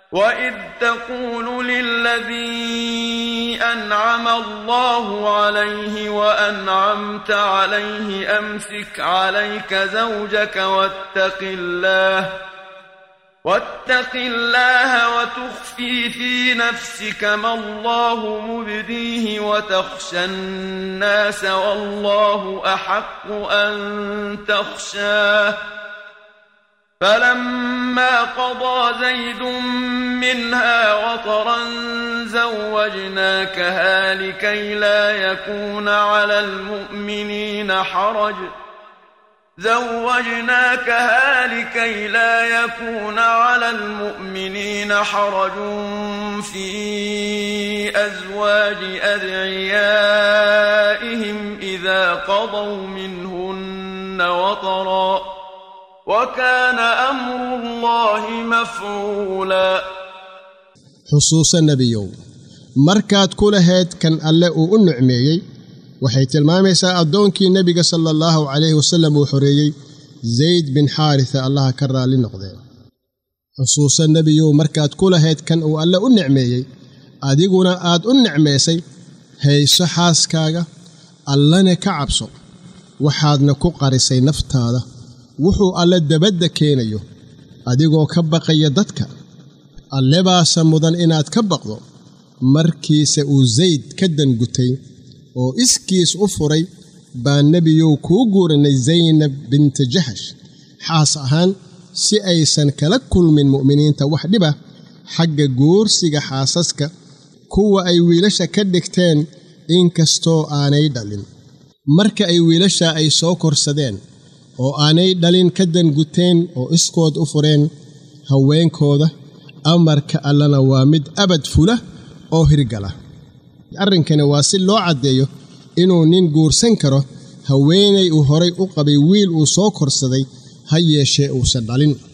وإذ تقول للذي أنعم الله عليه وأنعمت عليه أمسك عليك زوجك واتق الله واتق الله وتخفي في نفسك ما الله مبديه وتخشى الناس والله أحق أن تخشاه فلما قضى زيد منها وطرا زوجناكها لكي لا يكون على المؤمنين حرج زوجناكها لكي لا يكون على المؤمنين حرج في أزواج أدعيائهم إذا قضوا منهن وطرا وكان أمر الله مفعولا xusuusa nebiyow markaad ku lahayd kan alle uu u nicmeeyey waxay tilmaamaysaa addoonkii nebiga sala allahu calayhi wasallam uu xoreeyey zayd bin xaarisa allaha ka raalli noqdee xusuusa nebiyow markaad ku lahayd kan uu alle u nicmeeyey adiguna aad u nicmaysay hayso xaaskaaga allana ka cabso waxaadna ku qarisay naftaada wuxuu alle dabadda keenayo adigoo ka baqaya dadka alle baase mudan inaad ka baqdo markiise uu zayd ka dangutay oo iskiis u furay baa nebiyow kuu guurinay zaynab binta jaxash xaas ahaan si aysan kala kulmin mu'miniinta wax dhiba xagga guursiga xaasaska kuwa ay wiilasha ka dhigteen inkastoo aanay dhalin marka ay wiilasha ay soo korsadeen oo aanay dhalin ka danguteen oo iskood u fureen haweenkooda amarka allana waa mid abad fula oo hirgala arrinkani waa si loo caddeeyo inuu nin guursan karo haweenay uu horay u qabay wiil uu soo korsaday ha yeeshee uusan dhalin